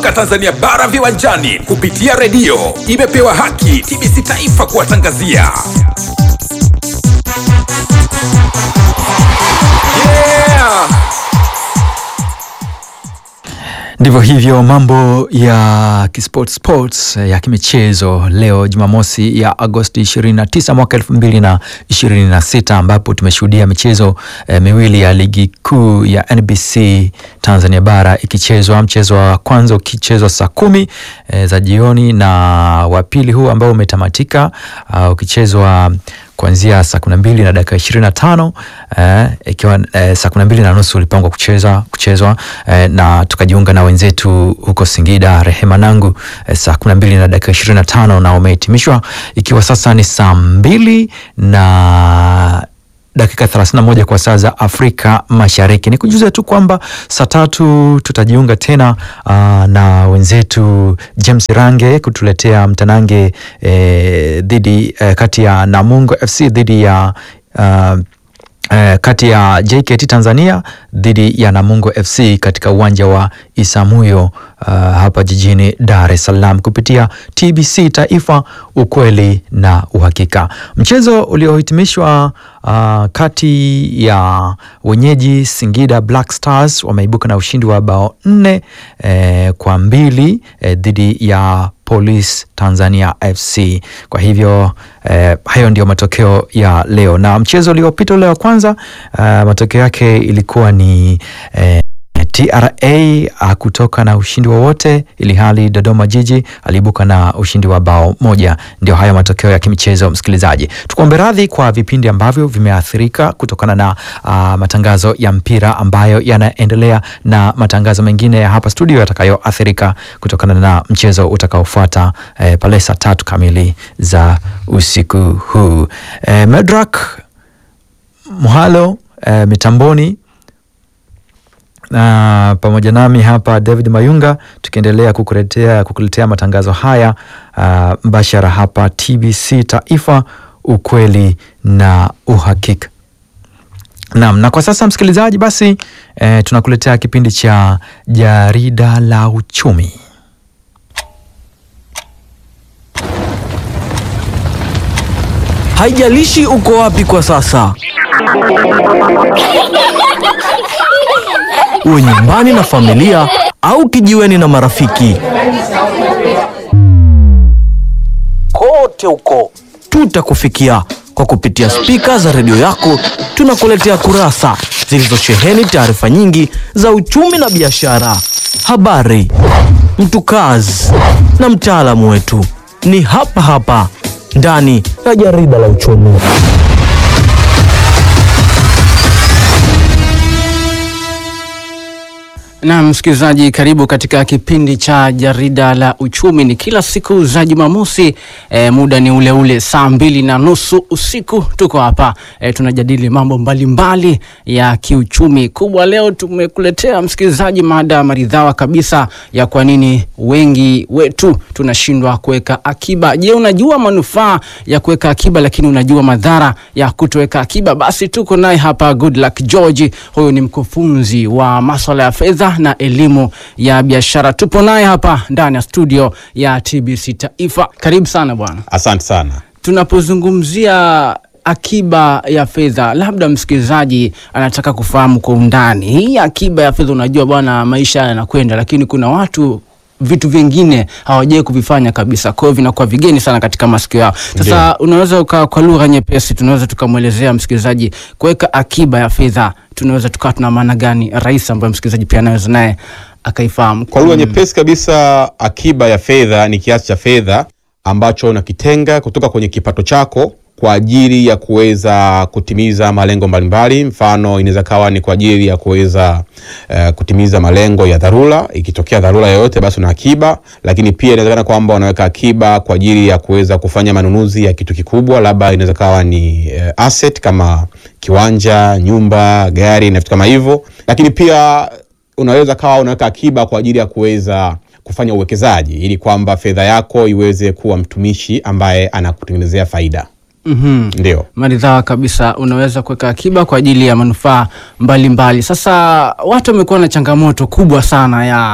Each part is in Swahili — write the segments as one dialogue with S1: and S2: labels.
S1: soka Tanzania bara viwanjani kupitia redio imepewa haki TBC Taifa kuwatangazia. Yeah!
S2: Ndivyo hivyo mambo ya kisport sports ya kimichezo leo Jumamosi ya Agosti 29 mwaka 2026 ambapo tumeshuhudia michezo eh, miwili ya ligi kuu ya NBC Tanzania bara ikichezwa, mchezo wa kwanza ukichezwa saa kumi eh, za jioni na wa pili huu ambao umetamatika uh, ukichezwa kuanzia saa kumi na mbili na dakika ishirini na tano eh, ikiwa eh, saa kumi na mbili na nusu ulipangwa kucheza kuchezwa eh, na tukajiunga na wenzetu huko Singida Rehema Nangu eh, saa kumi na mbili na dakika ishirini na tano na umehitimishwa ikiwa sasa ni saa mbili na dakika 31 kwa saa za Afrika Mashariki. Ni kujuza tu kwamba saa tatu tutajiunga tena uh, na wenzetu James Range kutuletea mtanange eh, dhidi eh, kati ya Namungo FC dhidi ya uh, Eh, kati ya JKT Tanzania dhidi ya Namungo FC katika uwanja wa Isamuyo uh, hapa jijini Dar es Salaam kupitia TBC Taifa, ukweli na uhakika. Mchezo uliohitimishwa uh, kati ya wenyeji Singida Black Stars wameibuka na ushindi wa bao nne eh, kwa mbili eh, dhidi ya Police Tanzania FC. Kwa hivyo eh, hayo ndio matokeo ya leo, na mchezo uliopita ule wa kwanza eh, matokeo yake ilikuwa ni eh, TRA kutoka na ushindi wowote, ili hali Dodoma Jiji aliibuka na ushindi wa bao moja. Ndio haya matokeo ya kimichezo, msikilizaji. Tukuombe radhi kwa vipindi ambavyo vimeathirika kutokana na uh, matangazo ya mpira ambayo yanaendelea na matangazo mengine ya hapa studio yatakayoathirika kutokana na mchezo utakaofuata eh, pale saa tatu kamili za usiku huu. Eh, Medrak Muhalo eh, mitamboni na pamoja nami hapa David Mayunga tukiendelea kukuletea kukuletea matangazo haya uh, mbashara hapa TBC Taifa, ukweli na uhakika. Naam, na kwa sasa msikilizaji, basi eh, tunakuletea kipindi cha jarida la uchumi.
S3: Haijalishi uko wapi kwa sasa, uwe nyumbani na familia au kijiweni na marafiki, kote huko tutakufikia kwa kupitia spika za redio yako. Tunakuletea kurasa zilizosheheni taarifa nyingi za uchumi na biashara, habari, mtukazi na mtaalamu wetu ni hapa hapa ndani ya jarida la uchumi.
S4: Na msikilizaji, karibu katika kipindi cha jarida la uchumi. Ni kila siku za Jumamosi e, muda ni ule ule saa mbili na nusu usiku. Tuko hapa e, tunajadili mambo mbalimbali mbali ya kiuchumi. Kubwa leo tumekuletea msikilizaji, mada maridhawa kabisa ya kwa nini wengi wetu tunashindwa kuweka akiba. Je, unajua manufaa ya kuweka akiba, lakini unajua madhara ya kutoweka akiba? Basi tuko naye hapa Goodluck George, huyu ni mkufunzi wa maswala ya fedha na elimu ya biashara. Tupo naye hapa ndani ya studio ya TBC Taifa. Karibu sana bwana.
S5: Asante sana.
S4: Tunapozungumzia akiba ya fedha, labda msikilizaji anataka kufahamu kwa undani hii akiba ya fedha. Unajua bwana, maisha yanakwenda, lakini kuna watu vitu vingine hawajai kuvifanya kabisa, kwa hiyo vinakuwa vigeni sana katika masikio yao. Sasa
S5: Ndio.
S4: unaweza uka, kwa lugha nyepesi tunaweza tukamwelezea msikilizaji kuweka akiba ya fedha, tunaweza tukawa tuna maana gani rahisi ambayo msikilizaji pia anaweza naye akaifahamu
S5: Kwa lugha nyepesi kabisa, akiba ya fedha ni kiasi cha fedha ambacho unakitenga kutoka kwenye kipato chako kwa ajili ya kuweza kutimiza malengo mbalimbali. Mfano, inaweza kawa ni kwa ajili ya kuweza eh, kutimiza malengo ya dharura. Ikitokea dharura yoyote, basi una akiba. Lakini pia inawezekana kwamba unaweka akiba kwa ajili ya kuweza kufanya manunuzi ya kitu kikubwa, labda inaweza kawa ni eh, asset kama kiwanja, nyumba, gari na vitu kama hivyo. Lakini pia unaweza kawa unaweka akiba kwa ajili ya kuweza kufanya uwekezaji ili kwamba fedha yako iweze kuwa mtumishi ambaye anakutengenezea faida.
S4: Mhm.
S5: Ndio.
S4: maridhawa kabisa. Unaweza kuweka akiba kwa ajili ya manufaa mbalimbali. Sasa watu wamekuwa na changamoto kubwa sana ya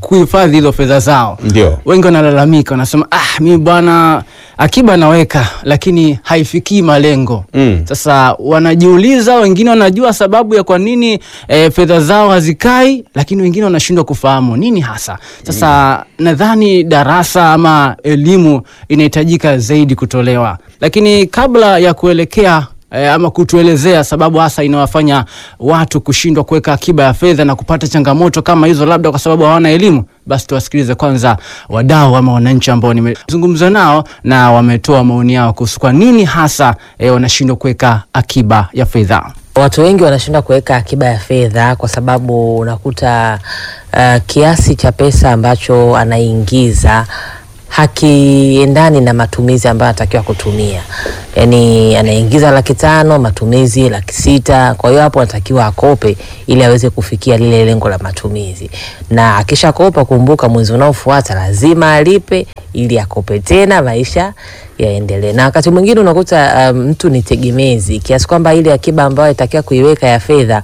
S4: kuhifadhi hizo fedha zao.
S5: Ndio.
S4: Wengi wanalalamika, wanasema ah, mimi bwana akiba naweka lakini haifikii malengo.
S5: Mm.
S4: Sasa wanajiuliza, wengine wanajua sababu ya kwa nini e, fedha zao hazikai, lakini wengine wanashindwa kufahamu nini hasa. Sasa nadhani darasa ama elimu inahitajika zaidi kutolewa, lakini kabla ya kuelekea e, ama kutuelezea sababu hasa inawafanya watu kushindwa kuweka akiba ya fedha na kupata changamoto kama hizo, labda kwa sababu hawana elimu, basi tuwasikilize kwanza wadau ama wananchi ambao nimezungumza nao na wametoa maoni yao kuhusu kwa nini hasa e, wanashindwa kuweka akiba ya fedha.
S6: Watu wengi wanashindwa kuweka akiba ya fedha kwa sababu unakuta uh, kiasi cha pesa ambacho anaingiza hakiendani na matumizi ambayo anatakiwa kutumia. Yaani anaingiza laki tano, matumizi laki sita. Kwa hiyo hapo anatakiwa akope ili aweze kufikia lile lengo la matumizi, na akishakopa, kumbuka mwezi unaofuata lazima alipe ili akope tena, maisha yaendelee. Na wakati mwingine unakuta um, mtu ni tegemezi kiasi kwamba ile akiba ambayo itakiwa kuiweka ya fedha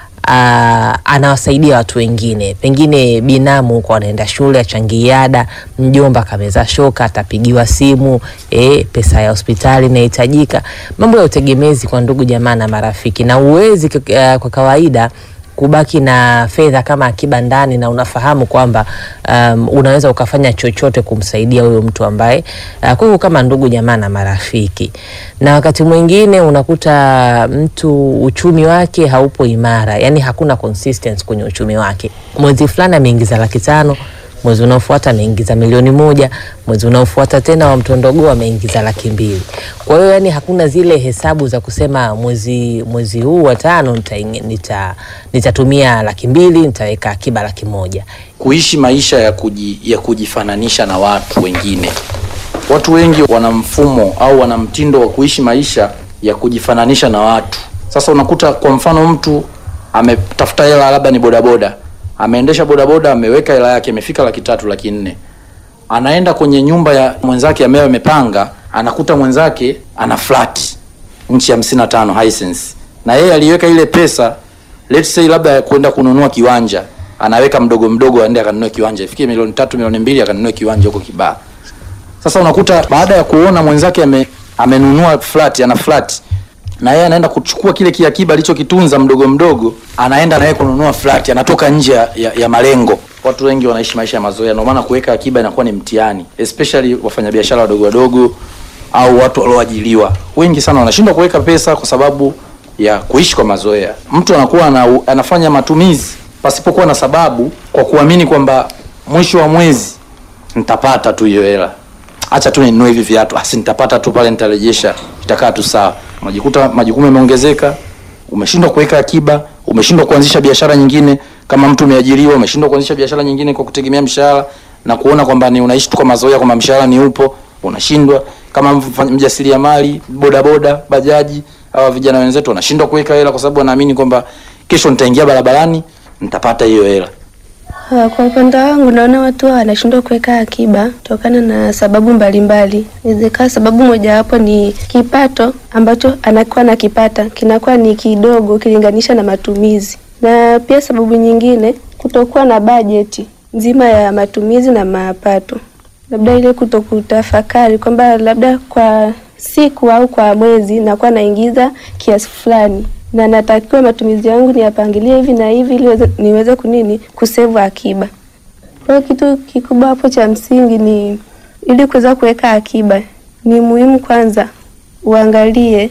S6: uh, anawasaidia watu wengine, pengine binamu huko anaenda shule achangie ada, mjomba kameza shoka, atapigiwa simu eh, pesa ya hospitali inahitajika, mambo ya utegemezi kwa ndugu jamaa na marafiki, na uwezi uh, kwa kawaida kubaki na fedha kama akiba ndani na unafahamu kwamba um, unaweza ukafanya chochote kumsaidia huyo mtu ambaye uh, kwa hiyo kama ndugu jamaa na marafiki. Na wakati mwingine unakuta mtu uchumi wake haupo imara, yani hakuna consistency kwenye uchumi wake. Mwezi fulani ameingiza laki tano mwezi unaofuata ameingiza milioni moja, mwezi unaofuata tena wa mtondogoo ameingiza laki mbili. Kwa hiyo yani hakuna zile hesabu za kusema mwezi mwezi huu wa tano nita, nita, nitatumia laki mbili nitaweka akiba laki moja.
S7: kuishi maisha ya, kuji, ya kujifananisha na watu wengine. Watu wengi wana mfumo au wana mtindo wa kuishi maisha ya kujifananisha na watu. Sasa unakuta kwa mfano mtu ametafuta hela, labda ni bodaboda, ameendesha bodaboda, ameweka hela yake, imefika laki tatu, laki nne, anaenda kwenye nyumba ya mwenzake ambaye amepanga, anakuta mwenzake ana flat nchi hamsini na tano Hisense, na yeye aliweka ile pesa let's say labda ya kwenda kununua kiwanja, anaweka mdogo mdogo, aende akanunue kiwanja ifikie milioni tatu milioni mbili akanunue kiwanja huko Kibaha. Sasa unakuta baada ya kuona mwenzake ame, amenunua flat, ana flat na yeye anaenda kuchukua kile kiakiba alichokitunza mdogo mdogo, anaenda na yeye kununua flat, anatoka nje ya, ya, ya malengo. Watu wengi wanaishi maisha ya mazoea, ndio maana kuweka akiba inakuwa ni mtihani, especially wafanyabiashara wadogo wadogo au watu walioajiliwa. Wengi sana wanashindwa kuweka pesa kwa sababu ya kuishi kwa mazoea. Mtu anakuwa ana, anafanya matumizi pasipokuwa na sababu, kwa kuamini kwamba mwisho wa mwezi nitapata tu hiyo hela, acha tu ninunue hivi viatu, asi nitapata tu pale, nitarejesha, itakaa tu sawa. Unajikuta majukumu yameongezeka, umeshindwa kuweka akiba, umeshindwa kuanzisha biashara nyingine. Kama mtu umeajiriwa, umeshindwa kuanzisha biashara nyingine kwa kutegemea mshahara na kuona kwamba ni unaishi tu kwa mazoea, kwamba mshahara ni upo, unashindwa. Kama mfanya- mjasiriamali, bodaboda, bajaji, hawa vijana wenzetu wanashindwa kuweka hela kwa sababu wanaamini kwamba kesho nitaingia barabarani nitapata hiyo hela.
S8: Ah, Kwa upande wangu naona watu wanashindwa kuweka akiba kutokana na sababu mbalimbali. Inawezekana sababu mojawapo ni kipato ambacho anakuwa nakipata kinakuwa ni kidogo ukilinganisha na matumizi, na pia sababu nyingine kutokuwa na bajeti nzima ya matumizi na mapato, labda ile kutokutafakari kwamba labda kwa siku au kwa mwezi nakuwa naingiza kiasi fulani na natakiwa matumizi yangu niyapangilie hivi na hivi ili weze- niweze kunini kusevu akiba. Kwa hiyo kitu kikubwa hapo cha msingi ni ili kuweza kuweka akiba, ni muhimu kwanza uangalie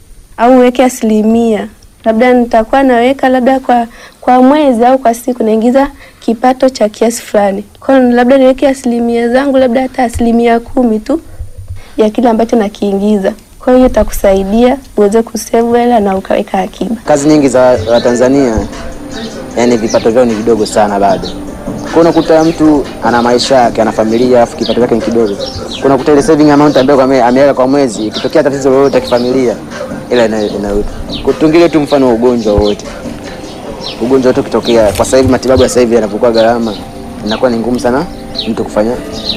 S8: au uweke asilimia, labda nitakuwa naweka labda kwa kwa mwezi au kwa siku naingiza kipato cha kiasi fulani, kwa hiyo labda niweke asilimia zangu labda hata asilimia kumi tu ya kile ambacho nakiingiza. Kwa hiyo itakusaidia uweze kusevu hela na ukaweka akiba.
S9: kazi nyingi za Watanzania yani vipato vyao ni vidogo sana bado. Kwa unakuta mtu ana maisha yake, ana familia, alafu kipato chake ni kidogo. Kwa unakuta ile saving amount ambayo ame- ameweka kwa mwezi, ikitokea tatizo lolote la kifamilia, ila ina- inarudi. Kutungilie tu mfano wa ugonjwa wowote, ugonjwa wote ukitokea, kwa sasa hivi matibabu ya sasa hivi yanapokuwa gharama, inakuwa ni ngumu sana mtu kufanya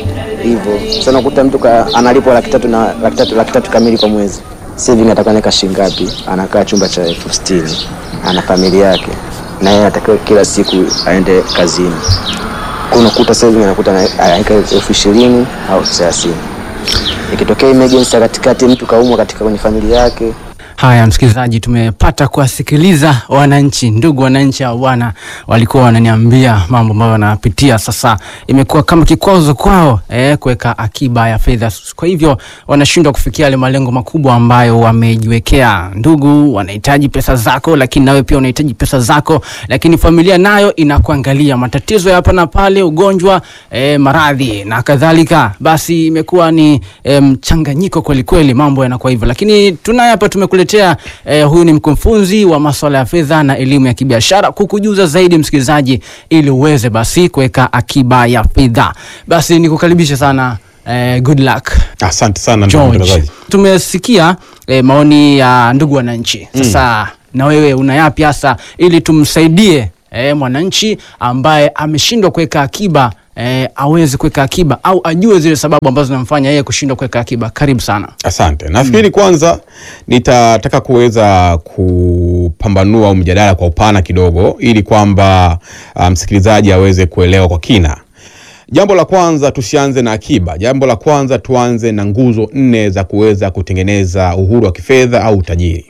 S9: hivyo. Sasa unakuta mtu ka, analipwa laki tatu na laki tatu laki tatu kamili kwa mwezi, saving atakuwa anaweka shilingi ngapi? Anakaa chumba cha elfu sitini ana familia yake, na yeye anatakiwa kila siku aende kazini. Kwa unakuta saving anakuta ana- anaweka elfu ishirini au thelathini. Ikitokea emergency ya katikati, mtu kaumwa katika kwenye familia yake,
S4: Haya, msikilizaji, tumepata kuwasikiliza wananchi, ndugu wananchi hao bwana, walikuwa wananiambia mambo ambayo wanapitia. Sasa imekuwa kama kikwazo kwao eh, kuweka akiba ya fedha, kwa hivyo wanashindwa kufikia yale malengo makubwa ambayo wamejiwekea. Ndugu wanahitaji pesa zako, lakini nawe pia unahitaji pesa zako, lakini familia nayo inakuangalia, matatizo ya hapa na pale, ugonjwa, eh, maradhi na kadhalika. Basi imekuwa ni eh, mchanganyiko kweli kweli, mambo yanakuwa hivyo, lakini tunaye hapa tumekuletea eh, huyu ni mkufunzi wa masuala ya fedha na elimu ya kibiashara kukujuza zaidi msikilizaji, ili uweze basi kuweka akiba ya fedha. Basi nikukaribishe sana eh, good luck
S5: Asante sana ndugu
S4: George.
S5: mtangazaji.
S4: Tumesikia eh, maoni ya ndugu wananchi. Sasa na wewe una yapi hasa ili tumsaidie eh, mwananchi ambaye ameshindwa kuweka akiba eh, aweze kuweka akiba au ajue zile sababu ambazo zinamfanya yeye kushindwa kuweka akiba. Karibu sana.
S5: Asante. Nafikiri kwanza nitataka kuweza kupambanua au mjadala kwa upana kidogo ili kwamba ah, msikilizaji aweze kuelewa kwa kina. Jambo la kwanza tusianze na akiba. Jambo la kwanza tuanze na nguzo nne za kuweza kutengeneza uhuru wa kifedha au utajiri.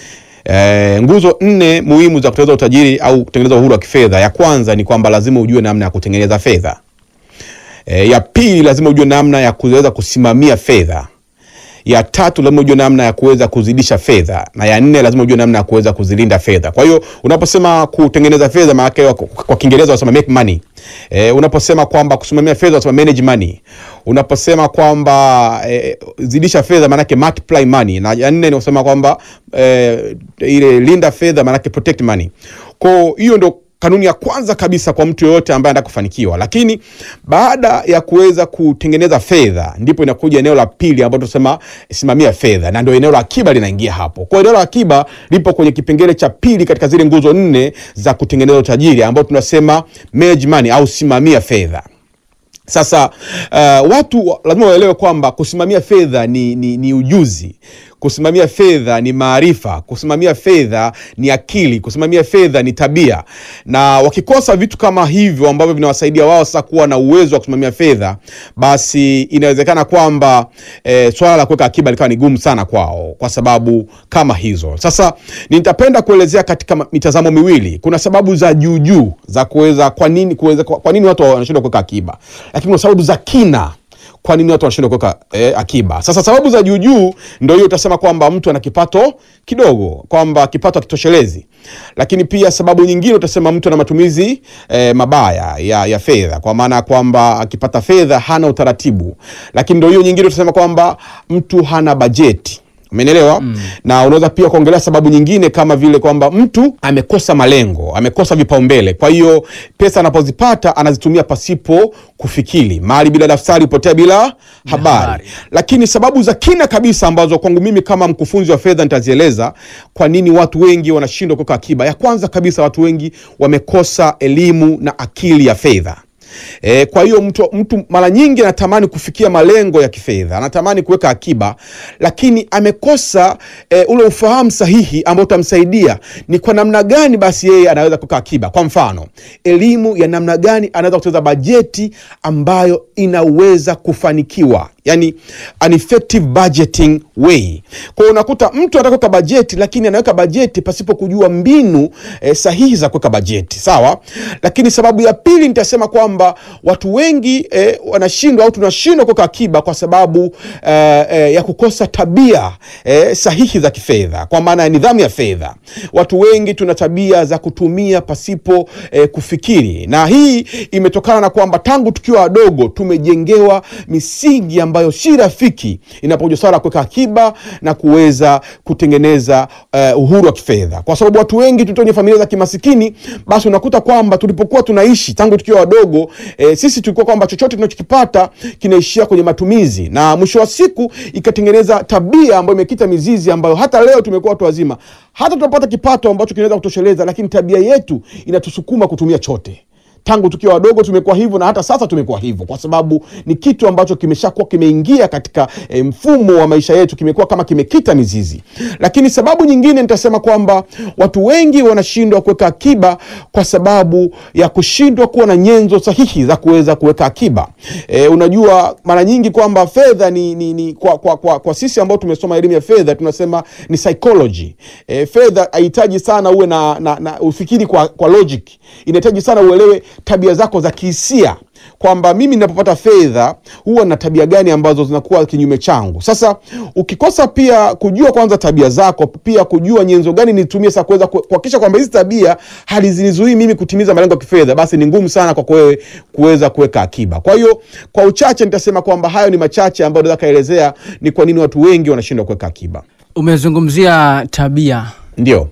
S5: E, nguzo nne muhimu za kutengeneza utajiri au kutengeneza uhuru wa kifedha. Ya kwanza ni kwamba lazima ujue namna ya kutengeneza fedha. E, ya pili lazima ujue namna ya kuweza kusimamia fedha. Ya tatu lazima ujue namna ya kuweza kuzidisha fedha, na ya nne lazima ujue namna ya kuweza kuzilinda fedha. Kwa hiyo unaposema kutengeneza fedha, maana yake kwa- kwa Kiingereza wanasema make money. E, unaposema kwamba kusimamia fedha wanasema manage money. Unaposema kwamba e, zidisha fedha maana yake multiply money, na ya nne ni kusema kwamba e, ile linda fedha maana yake protect money. Kwa hiyo ndio kanuni ya kwanza kabisa kwa mtu yoyote ambaye anataka kufanikiwa. Lakini baada ya kuweza kutengeneza fedha, ndipo inakuja eneo la pili ambalo tunasema simamia fedha, na ndio eneo la akiba linaingia hapo. Kwa hiyo eneo la akiba lipo kwenye kipengele cha pili katika zile nguzo nne za kutengeneza utajiri, ambao tunasema manage money au simamia fedha. Sasa uh, watu wa- lazima waelewe kwamba kusimamia fedha ni, ni, ni ujuzi. Kusimamia fedha ni maarifa. Kusimamia fedha ni akili. Kusimamia fedha ni tabia, na wakikosa vitu kama hivyo ambavyo vinawasaidia wao sasa kuwa na uwezo wa kusimamia fedha, basi inawezekana kwamba eh, swala la kuweka akiba likawa ni gumu sana kwao kwa sababu kama hizo. Sasa nitapenda kuelezea katika ma- mitazamo miwili. Kuna sababu za juu juu za kuweza kwa nini kuweza kwa, kwa nini watu wanashindwa kuweka akiba, lakini kuna sababu za kina kwa nini watu wanashindwa kuweka eh, akiba. Sasa sababu za juu juu ndio hiyo, utasema kwamba mtu ana kipato kidogo, kwamba kipato hakitoshelezi. Lakini pia sababu nyingine utasema mtu ana matumizi eh, mabaya ya, ya fedha, kwa maana ya kwamba akipata fedha hana utaratibu. Lakini ndio hiyo nyingine utasema kwamba mtu hana bajeti. Umenielewa? Na unaweza pia kuongelea sababu nyingine kama vile kwamba mtu amekosa malengo, amekosa vipaumbele. Kwa hiyo pesa anapozipata anazitumia pasipo kufikiri, mali bila daftari hupotea bila habari.
S4: habari.
S5: Lakini sababu za kina kabisa ambazo kwangu mimi kama mkufunzi wa fedha nitazieleza kwa nini watu wengi wanashindwa kuweka akiba. Ya kwanza kabisa, watu wengi wamekosa elimu na akili ya fedha. E, kwa hiyo mtu, mtu mara nyingi anatamani kufikia malengo ya kifedha, anatamani kuweka akiba, lakini amekosa e, ule ufahamu sahihi ambao utamsaidia ni kwa namna gani basi yeye anaweza kuweka akiba. Kwa mfano, elimu ya namna gani anaweza kutengeneza bajeti ambayo inaweza kufanikiwa, yani an effective budgeting way. Kwa hiyo unakuta mtu anataka kuweka bajeti, lakini anaweka bajeti pasipo kujua mbinu e, sahihi za kuweka bajeti, sawa. Lakini sababu ya pili nitasema kwamba watu wengi e, wanashindwa au tunashindwa kuweka akiba kwa sababu e, e, ya kukosa tabia e, sahihi za kifedha, kwa maana ya nidhamu ya fedha. Watu wengi tuna tabia za kutumia pasipo e, kufikiri, na hii imetokana na kwamba tangu tukiwa wadogo tumejengewa misingi ambayo si rafiki inapokuja swala la kuweka akiba na kuweza kutengeneza uh, uhuru wa kifedha, kwa sababu watu wengi tulitoka kwenye familia za kimasikini. Basi unakuta kwamba tulipokuwa tunaishi tangu tukiwa wadogo eh, sisi tulikuwa kwamba chochote tunachokipata kinaishia kwenye matumizi, na mwisho wa siku ikatengeneza tabia ambayo imekita mizizi, ambayo hata leo tumekuwa watu wazima, hata tunapata kipato ambacho kinaweza kutosheleza, lakini tabia yetu inatusukuma kutumia chote tangu tukiwa wadogo tumekuwa hivyo na hata sasa tumekuwa hivyo, kwa sababu ni kitu ambacho kimeshakuwa kimeingia katika e, mfumo wa maisha yetu, kimekuwa kama kimekita mizizi. Lakini sababu nyingine nitasema kwamba watu wengi wanashindwa kuweka akiba kwa sababu ya kushindwa kuwa na nyenzo sahihi za kuweza kuweka akiba. E, unajua mara nyingi kwamba fedha ni, ni, ni kwa, kwa, kwa, kwa sisi ambao tumesoma elimu ya fedha tunasema ni psychology. E, fedha haihitaji sana uwe na, na, na ufikiri kwa, kwa logic, inahitaji sana uelewe tabia zako za kihisia kwamba mimi ninapopata fedha huwa na tabia gani ambazo zinakuwa kinyume changu. Sasa ukikosa pia kujua kwanza tabia zako, pia kujua nyenzo gani nitumie sasa kuweza ku- kuhakikisha kwamba hizi tabia hazinizuii mimi kutimiza malengo ya kifedha, basi ni ngumu sana kwako wewe kuweza kuweka akiba. Kwa hiyo kwa uchache nitasema kwamba hayo ni machache ambayo naweza kaelezea ni kwa nini watu wengi wanashindwa kuweka akiba.
S4: Umezungumzia tabia
S5: Ndio.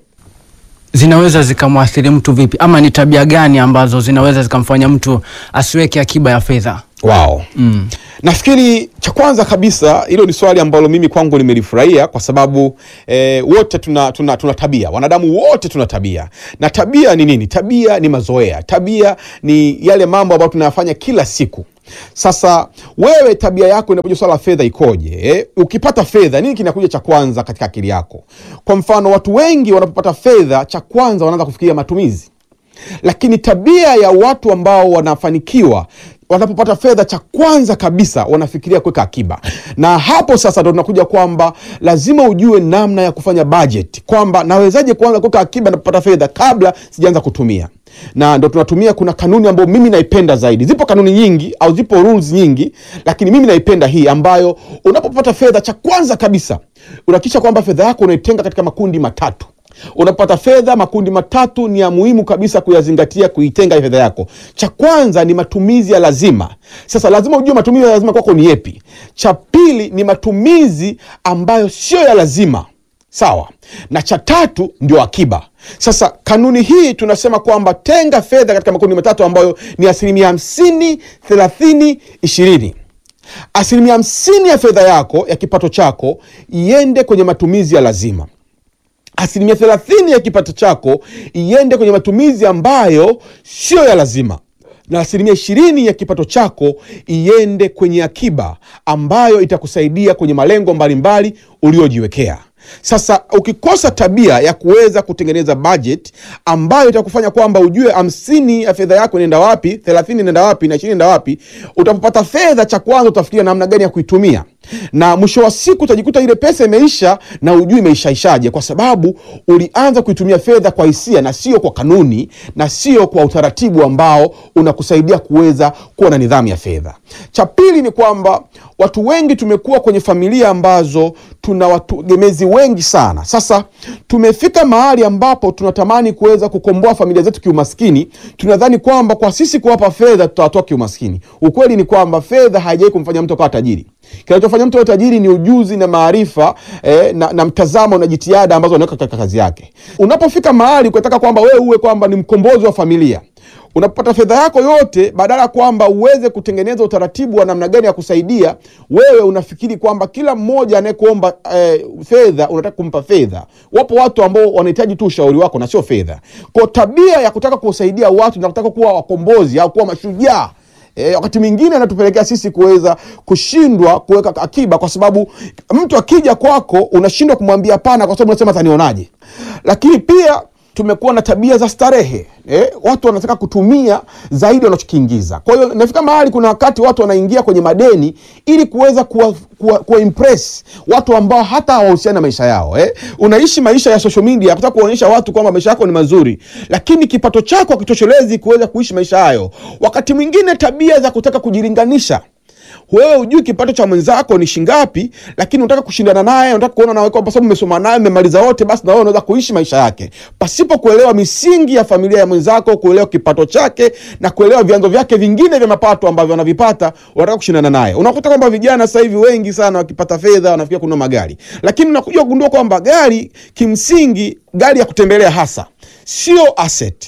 S4: zinaweza zikamwathiri mtu vipi, ama ni tabia gani ambazo zinaweza zikamfanya mtu asiweke akiba ya fedha?
S5: Wow.
S4: Mm.
S5: Nafikiri cha kwanza kabisa hilo ni swali ambalo mimi kwangu nimelifurahia kwa sababu eh, wote tuna, tuna, tuna tabia. Wanadamu wote tuna tabia, na tabia ni nini? Tabia ni mazoea. Tabia ni yale mambo ambayo tunayafanya kila siku. Sasa wewe tabia yako inapokuja swala la fedha ikoje? Eh? Ukipata fedha nini kinakuja cha kwanza katika akili yako? Kwa mfano, watu wengi wanapopata fedha, cha kwanza wanaanza kufikiria matumizi lakini tabia ya watu ambao wanafanikiwa wanapopata fedha, cha kwanza kabisa wanafikiria kuweka akiba. Na hapo sasa ndo tunakuja kwamba lazima ujue namna ya kufanya budget, kwamba nawezaje kuanza kuweka akiba napopata fedha kabla sijaanza kutumia na ndo tunatumia. Kuna kanuni ambayo mimi naipenda zaidi. Zipo kanuni nyingi au zipo rules nyingi, lakini mimi naipenda hii ambayo unapopata fedha, cha kwanza kabisa unahakikisha kwamba fedha yako unaitenga katika makundi matatu unapata fedha makundi matatu ni ya muhimu kabisa kuyazingatia kuitenga fedha yako cha kwanza ni matumizi ya lazima sasa lazima ujue matumizi ya lazima kwako ni yepi cha pili ni matumizi ambayo sio ya lazima sawa na cha tatu ndio akiba sasa kanuni hii tunasema kwamba tenga fedha katika makundi matatu ambayo ni asilimia hamsini thelathini ishirini asilimia hamsini ya fedha yako ya kipato chako iende kwenye matumizi ya lazima asilimia thelathini ya kipato chako iende kwenye matumizi ambayo sio ya lazima na asilimia ishirini ya kipato chako iende kwenye akiba ambayo itakusaidia kwenye malengo mbalimbali uliojiwekea sasa ukikosa tabia ya kuweza kutengeneza budget ambayo itakufanya kwamba ujue hamsini ya fedha yako inaenda wapi thelathini inaenda wapi na ishirini inaenda wapi utapopata fedha cha kwanza utafikiria namna gani ya kuitumia na mwisho wa siku utajikuta ile pesa imeisha na ujui imeishaishaje kwa sababu ulianza kuitumia fedha kwa hisia na sio kwa kanuni na sio kwa utaratibu ambao unakusaidia kuweza kuwa na nidhamu ya fedha cha pili ni kwamba watu wengi tumekuwa kwenye familia ambazo tuna wategemezi wengi sana sasa tumefika mahali ambapo tunatamani kuweza kukomboa familia zetu kiumaskini tunadhani kwamba kwa sisi kuwapa fedha tutawatoa kiumaskini ukweli ni kwamba fedha haijawai kumfanya mtu akawa tajiri kinachofanya mtu awe tajiri ni ujuzi na maarifa eh, na, na mtazamo na jitihada ambazo anaweka katika kazi yake unapofika mahali ukataka kwamba wewe uwe kwamba ni mkombozi wa familia unapopata fedha yako yote badala ya kwamba uweze kutengeneza utaratibu wa namna gani ya kusaidia wewe unafikiri kwamba kila mmoja anayekuomba eh, fedha unataka kumpa fedha wapo watu ambao wanahitaji tu ushauri wako na sio fedha kwa tabia ya kutaka kuwasaidia watu na kutaka kuwa wakombozi au kuwa mashujaa E, wakati mwingine anatupelekea sisi kuweza kushindwa kuweka akiba kwa sababu mtu akija kwako unashindwa kumwambia hapana kwa sababu unasema atanionaje lakini pia tumekuwa na tabia za starehe eh, watu wanataka kutumia zaidi wanachokiingiza kwa hiyo inafika mahali kuna wakati watu wanaingia kwenye madeni ili kuweza kuwa, kuwa, kuwa impress watu ambao hata hawahusiani na maisha yao eh. unaishi maisha ya social media kutaka kuonyesha watu kwamba maisha yako ni mazuri lakini kipato chako hakitoshelezi kuweza kuishi maisha hayo wakati mwingine tabia za kutaka kujilinganisha wewe hujui kipato cha mwenzako ni shingapi lakini unataka kushindana naye unataka kuona nawe kwamba sababu umesoma naye mmemaliza wote basi na wewe unaweza kuishi maisha yake pasipo kuelewa misingi ya familia ya mwenzako kuelewa kipato chake na kuelewa vyanzo vyake vingine vya mapato ambavyo anavipata unataka kushindana naye unakuta kwamba vijana sasa hivi wengi sana wakipata fedha wanafikia kununua magari lakini unakuja kugundua kwamba gari kimsingi gari ya kutembelea hasa sio asset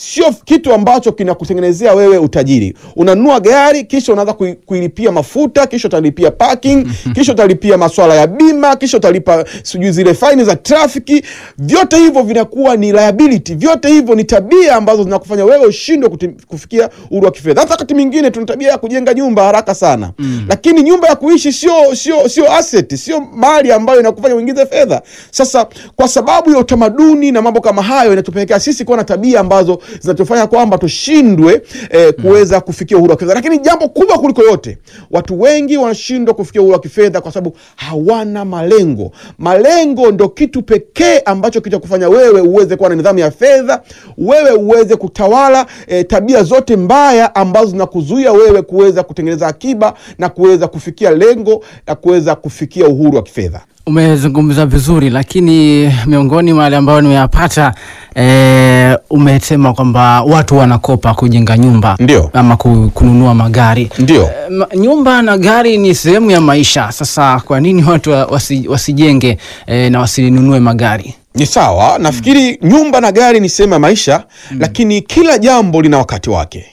S5: sio kitu ambacho kinakutengenezea wewe utajiri. Unanunua gari kisha unaanza kui- kuilipia mafuta, kisha utalipia parking, kisha utalipia maswala ya bima, kisha utalipa sijui zile faini za trafiki. Vyote hivyo vinakuwa ni liability, vyote hivyo ni tabia ambazo zinakufanya wewe ushindwe kuti- kufikia uhuru wa kifedha. Hata wakati mwingine tuna tabia ya kujenga nyumba haraka sana, lakini nyumba ya kuishi sio sio sio asset, sio mali ambayo inakufanya uingize fedha. Sasa kwa sababu ya utamaduni na mambo kama hayo, inatupelekea sisi kuwa na tabia ambazo zinatufanya kwamba tushindwe eh, kuweza kufikia uhuru wa kifedha. Lakini jambo kubwa kuliko yote, watu wengi wanashindwa kufikia uhuru wa kifedha kwa sababu hawana malengo. Malengo ndo kitu pekee ambacho kitakufanya wewe uweze kuwa na nidhamu ya fedha, wewe uweze kutawala eh, tabia zote mbaya ambazo zinakuzuia wewe kuweza kutengeneza akiba na kuweza kufikia lengo la kuweza kufikia uhuru wa kifedha.
S4: Umezungumza vizuri, lakini miongoni mwa yale ambayo nimeyapata e, umesema kwamba watu wanakopa kujenga nyumba
S5: Ndio.
S4: ama ku- kununua magari
S5: Ndio.
S4: E, ma- nyumba na gari ni sehemu ya maisha. Sasa kwa nini watu wa- wasi, wasijenge e, na wasinunue magari?
S5: Ni sawa, nafikiri nyumba na gari ni sehemu ya maisha lakini kila jambo lina wakati wake.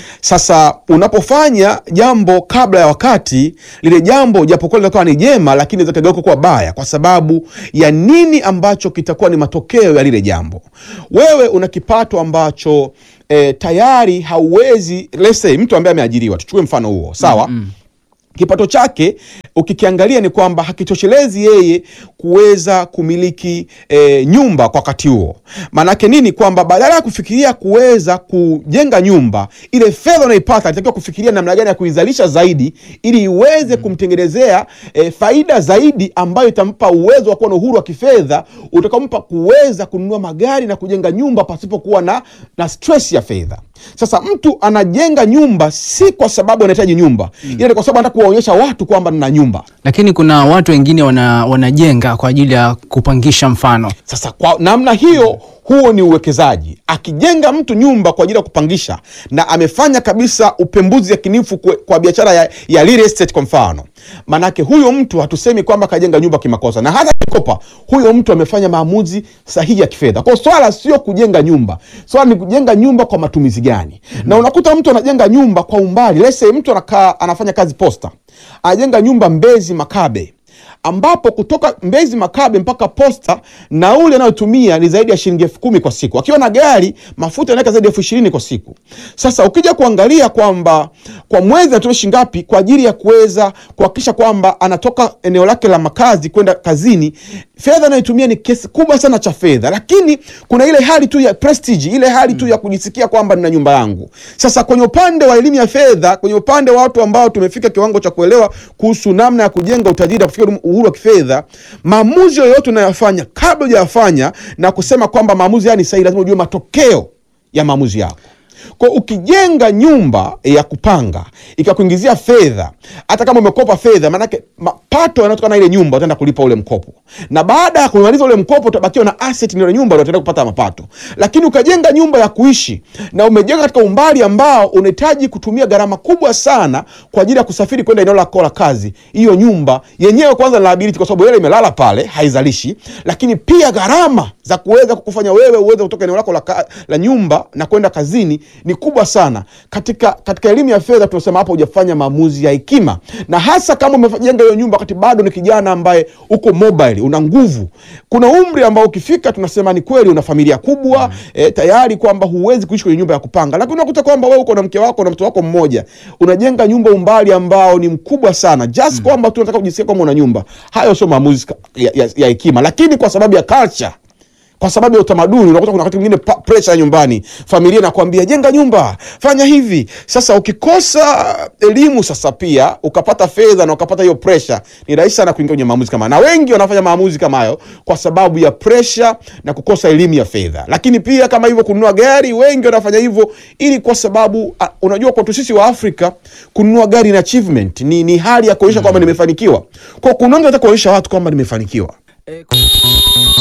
S5: Sasa unapofanya jambo kabla ya wakati, lile jambo japokuwa linakuwa ni jema, lakini litakageuka kuwa baya kwa sababu ya nini ambacho kitakuwa ni matokeo ya lile jambo. Wewe una kipato ambacho eh, tayari hauwezi, let's say mtu ambaye ameajiriwa, tuchukue mfano huo, sawa kipato chake ukikiangalia ni kwamba hakitoshelezi yeye kuweza kumiliki e, nyumba kwa wakati huo. Maanake nini? Kwamba badala ya kufikiria kuweza kujenga nyumba, ile fedha unaipata alitakiwa kufikiria namna gani ya kuizalisha zaidi, ili iweze kumtengenezea e, faida zaidi ambayo itampa uwezo wa kuwa na uhuru wa kifedha utakaompa kuweza kununua magari na kujenga nyumba pasipokuwa na, na stress ya fedha. Sasa mtu anajenga nyumba si kwa sababu anahitaji nyumba, ila ni kwa sababu anataka kuwaonyesha watu kwamba nina nyumba.
S4: Lakini kuna watu wengine wana, wanajenga kwa ajili ya kupangisha mfano
S5: Sasa kwa namna hiyo, huo ni uwekezaji. Akijenga mtu nyumba kwa ajili ya kupangisha na amefanya kabisa upembuzi yakinifu kwe- kwa biashara ya, ya real estate kwa mfano, manake huyo mtu hatusemi kwamba kajenga nyumba kimakosa, na hata akikopa, huyo mtu amefanya maamuzi sahihi ya kifedha. Kwa hiyo swala sio kujenga nyumba, swala ni kujenga nyumba kwa matumizi gani. Na unakuta mtu anajenga nyumba kwa umbali, let's say mtu anakaa anafanya kazi posta, anajenga nyumba Mbezi Makabe ambapo kutoka Mbezi Makabe mpaka Posta nauli anayotumia ni zaidi ya shilingi elfu kumi kwa siku. Akiwa na gari mafuta anaweka zaidi ya elfu ishirini kwa siku. Sasa ukija kuangalia kwamba kwa mwezi anatumia shilingi ngapi kwa ajili ya kuweza kuhakikisha kwamba anatoka eneo lake la makazi kwenda kazini, fedha anayotumia ni kiasi kubwa sana cha fedha, lakini kuna ile hali tu ya prestige, ile hali tu ya kujisikia kwamba nina nyumba yangu. Sasa kwenye upande wa elimu ya fedha, kwenye upande wa watu ambao tumefika kiwango cha kuelewa kuhusu namna ya kujenga utajiri na kufikia uhuru wa kifedha, maamuzi yoyote unayofanya kabla hujayafanya na kusema kwamba maamuzi haya ni sahihi, lazima ujue matokeo ya maamuzi yako. Kwa ukijenga nyumba ya kupanga ikakuingizia fedha, hata kama umekopa fedha, maanake mapato yanayotokana na ile nyumba utaenda kulipa ule mkopo, na baada ya kumaliza ule mkopo utabakiwa na asset ile nyumba, ndio utaenda kupata mapato. Lakini ukajenga nyumba ya kuishi na umejenga katika umbali ambao unahitaji kutumia gharama kubwa sana kwa ajili ya kusafiri kwenda eneo lako la kazi, hiyo nyumba yenyewe kwanza ni liability, kwa sababu ile imelala pale haizalishi, lakini pia gharama za kuweza kukufanya wewe uweze kutoka eneo lako la, ka, la nyumba na kwenda kazini ni kubwa sana. Katika katika elimu ya fedha tunasema hapo hujafanya maamuzi ya hekima, na hasa kama umejenga hiyo nyumba wakati bado ni kijana ambaye uko mobile, una nguvu. Kuna umri ambao ukifika, tunasema ni kweli una familia kubwa mm. eh, tayari kwamba huwezi kuishi kwenye nyumba ya kupanga, lakini unakuta kwamba wewe uko na mke wako na mtoto wako mmoja, unajenga nyumba umbali ambao ni mkubwa sana just mm. kwamba tu unataka kujisikia kwamba una nyumba. Hayo sio maamuzi ya, ya, ya hekima, lakini kwa sababu ya culture kwa sababu ya utamaduni unakuta kuna wakati mwingine pa- pressure nyumbani, familia inakwambia jenga nyumba, fanya hivi. Sasa ukikosa elimu sasa pia ukapata fedha na ukapata hiyo pressure, ni rahisi sana kuingia kwenye maamuzi kama, na wengi wanafanya maamuzi kama hayo kwa sababu ya pressure na kukosa elimu ya fedha. Lakini pia kama hivyo, kununua gari, wengi wanafanya hivyo ili kwa sababu a, unajua kwetu sisi wa Afrika kununua gari ni achievement, ni, ni hali ya kuonyesha kwamba nimefanikiwa. Kwa kununua, nataka kuonyesha watu kwamba nimefanikiwa.